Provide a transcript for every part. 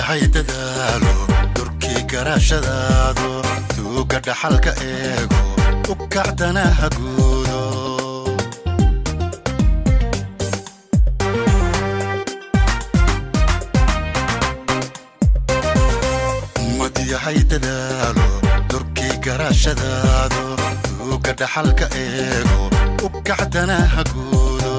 yahay dadaalo durkii garaashadaado tuuga dhaxalka eego u kacdana ha guudo ummad yahay dadaalo durkii garaashadaado tuuga dhaxalka eego u kacdana ha guudo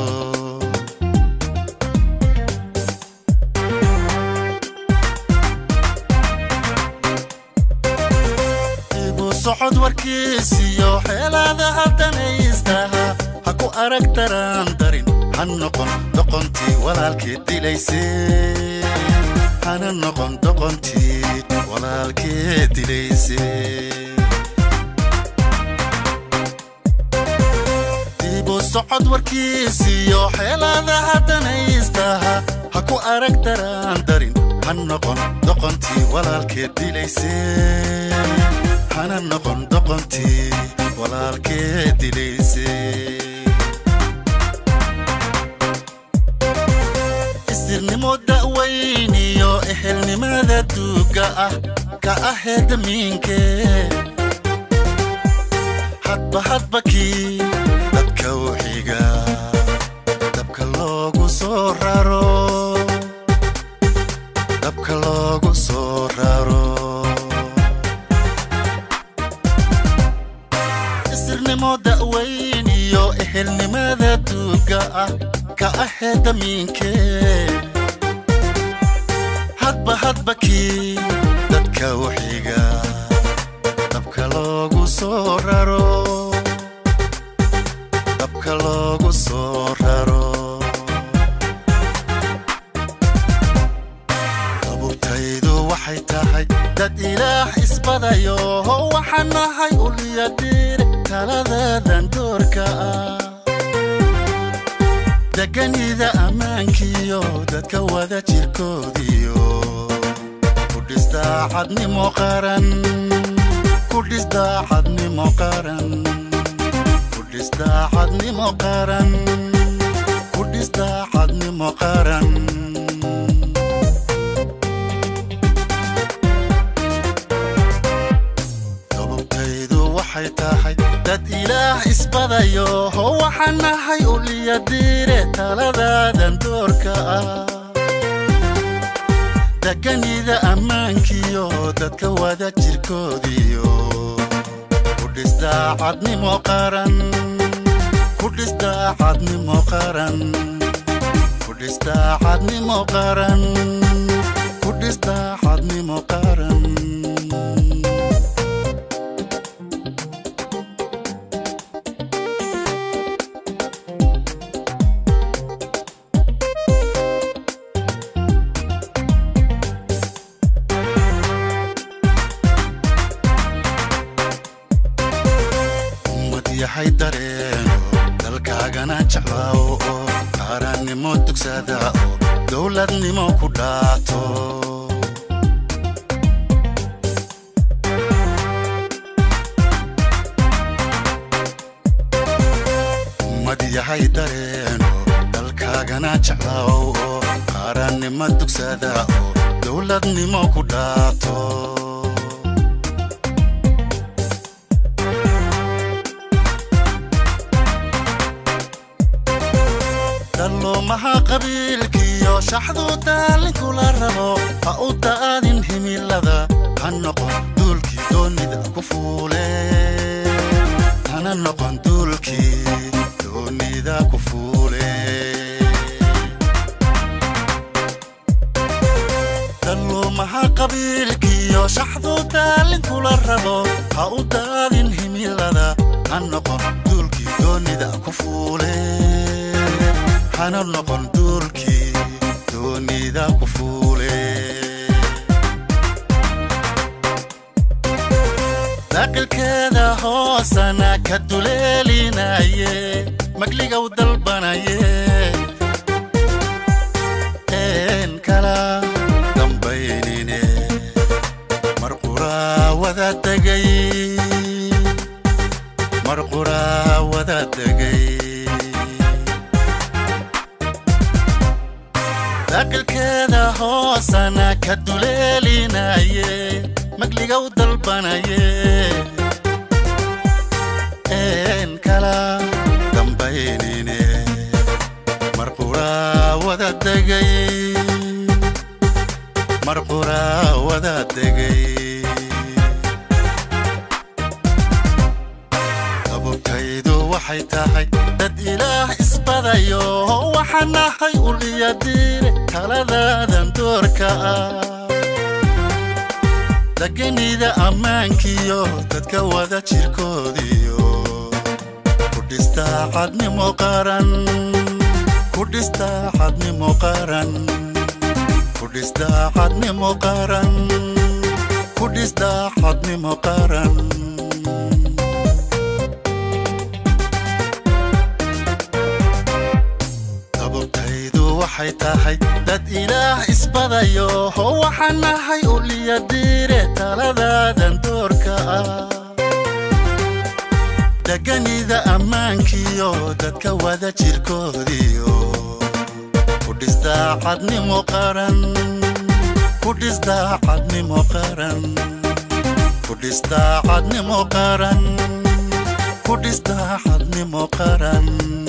ibu socod warkiisiyo xeelaada haddanaystaha ha ku arag daraan darin ha noqon doqontii walaalkii dilayse hana noqon doqontii walaalkii dilayse ibu socod warkiisiyo xeelaada haddanaystaha ha ku arag daraan darin ha noqon doqontii walaalkee dilayse hana noqon doqontii walaalkee dilayse isirnimo da'weyniyo ehelnimada duuga ah ka ahee damiinkee hadba hadba kii dadka u xiga dabka loogu soo raro dabka loogu soo raro isirnimo da'weyn iyo ehelnimada duuga ah ka ahee damiinkee hadba hadba kii dadka u xiga dabka loogu soo raro dabka loogu soo raro qabubtaydu waxay tahay dad ilaah isbadayo waxaan nahay ulyadiir taladeedan doorka ah deganida ammaankiyo dadka wada jirkoodiyo ku dhisdaacadnimo qaran ku dhisdaacadnimo qaran ku dhisdaacadnimo qaran ku dhisdaacadnimo qaran sababtaydu waxay tahay dad ilaah isbadayo waxaan nahay ulyadiire taladaadan doorka ah deganida ammaankiyo dadka wada jirkoodiyo ku dhisdaacadnimo qaran ku dhisdaacadnimo qaran ku dhisdaacadnimo qaran ku dhisdaacadnimo qaran ummad yahay dareeno dalkaagana jeclaawo oo qaarannimo dugsada oo dowladnimo ku dhaato ummad yahay dareeno dalkaagana jeclaawo oo qaarannimo dugsada oo dowladnimo ku dhaato dalloomaha qabiilkiyo shaxdu daalinkula rabo ha u da'adin himilada ha noqon duulkii doonida ku fuule hana noqon duulkii doonida ku fuule dalloomaha qabiilkiyo shaxdu daalinkula rabo ha u da'adin himilada ha noqon duulkii doonida ku fuule hana noqon duulkii doonida ku fuule daaqilkeeda hoosana ka duleelinaye magliga u dalbanaye een kala dambaynine mar quraa wada degay mar quraa wada degay daaqilkeeda hoosana ka duleelinaye magliga u dalbanaye een kala dambaynine marquraa wada degay marquraa wada degay abubtaydu waxay tahay dad ilaah isbadayo waxaan nahay uliya diire taladaadan doorka ah deganida ammaankiyo dadka wada jirkoodiyo ku dhistaa cadnimo qaran ku dhistaa cadnimo qaran ku dhistaa cadnimo qaran ku dhistaa cadnimo qaran sababtaydu waxay tahay dad ilaah isbadayo waxaan nahay uliya diire taladaadan doorka ah deganida ammaankiyo dadka wada jirkoodiyo ku dhistaa cadnimo qaran ku dhistaa cadnimo qaran ku dhistaa cadnimo qaran ku dhistaa cadnimo qaran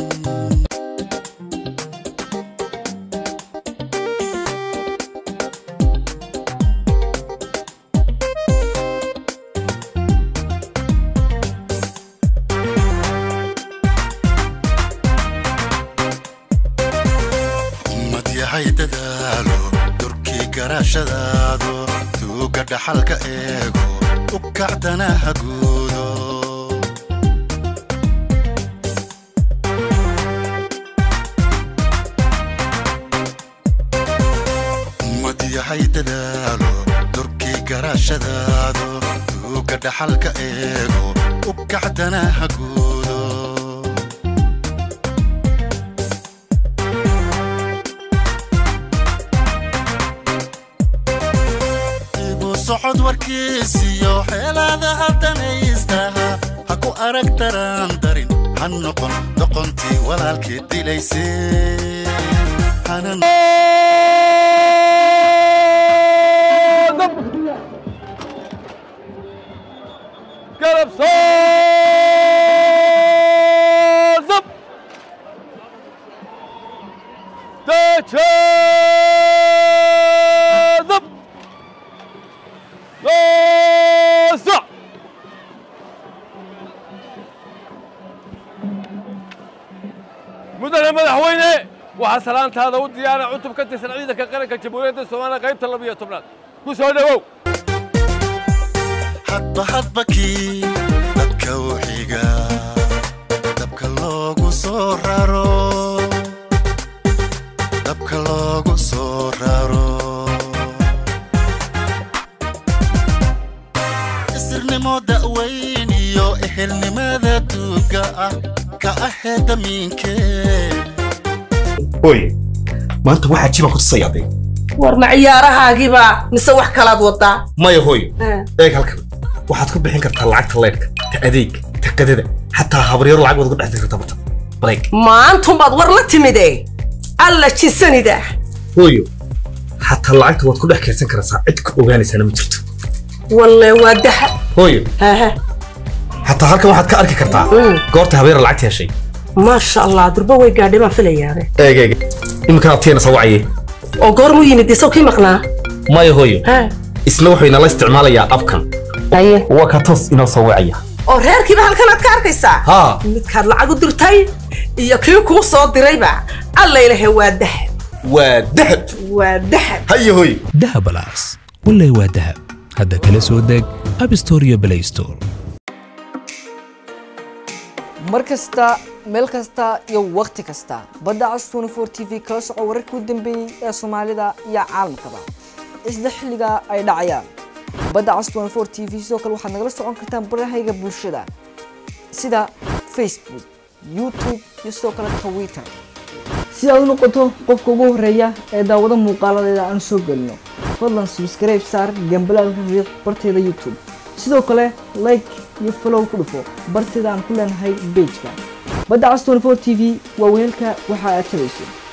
ummad yahay dadaalo durkii garaashadaado tuuga dhaxalka eego u kacdana haguudo ummad yahay dadaalo durkii garaashadaado tuuga dhaxalka eego u kacdana haguudo ibu socod warkiisiyo xeelaadaha danaystaha ha ku arag daraan darin ha noqon doqontii walaalkii dilaysay hana garab soo zab deje zab noosa mudane madaxweyne waxaa salaantaada u diyaara cutub ka tirsan ciidanka qaranka jamhuuriyadda soomaaliya qaybta labiyo tobnaad ku soo dhowow hadba hadba kii dadka u xiga dabka loogu soo raro dabka loogu soo raro isirnimo da'weyn iyo ehelnimada duuga ah ka ahee damiinkee hooy maanta waxaa jibaan ku tusayaadee war ma ciyaarahaagiiba mise wax kalaad wadaa maya hooy eeg halkan waxaad ku bixin kartaa lacagta leydhka ta adeeg ta qadada xataa habaryaro lacag waad uga dhex diri kartaa barta bareeg maantumbaad war la timide alla jisanida hooyo xataa lacagta waad ku dhex kaydsan karaysaa cid ku ogaanaysaana ma jirto walle waa daha hooyo haha xataa halkan waxaad ka arki kartaa Mm. goorta habeera lacagta heshay maasha allah durba way gaadhay baan filayaabe eeg eeg iminkana adkeena soo wacaye oo goormuu yimid isaw kii maqnaa maya hooyo ha isna wuxuu inala isticmaalayaa abkan aye waa ka toos inoo soo wacaya oo reerkiiba halkan aad ka arkaysaa haa midkaad lacag u dirtay iyo kii kuu soo dirayba alla ilahe waa dahab waa dahab waa dahab haya hooyo dahabalaas wallay waa dahab hadda kala soo deg app store iyo play store mar kasta meel kasta iyo wakhti kasta badda cas 24 t v kala soco wararkii u dambeeyey ee soomaalida iyo caalamkaba isla xilliga ay dhacayaan badda cas 24 t v sidoo kale waxaad nagala socon kartaan barahayga bulshada sida facebook youtube iyo sidoo kale twitter si aad u noqoto qofka ugu horeeya ee daawado muuqaaladeeda aan soo gelino fadlan subscribe saar gambalaalka riiq barteeda youtube sidoo kale like iyo follow ku dhufo barteeda aan ku leenahay pageka badda cas 24 t v waa weelka waxa aad tabayso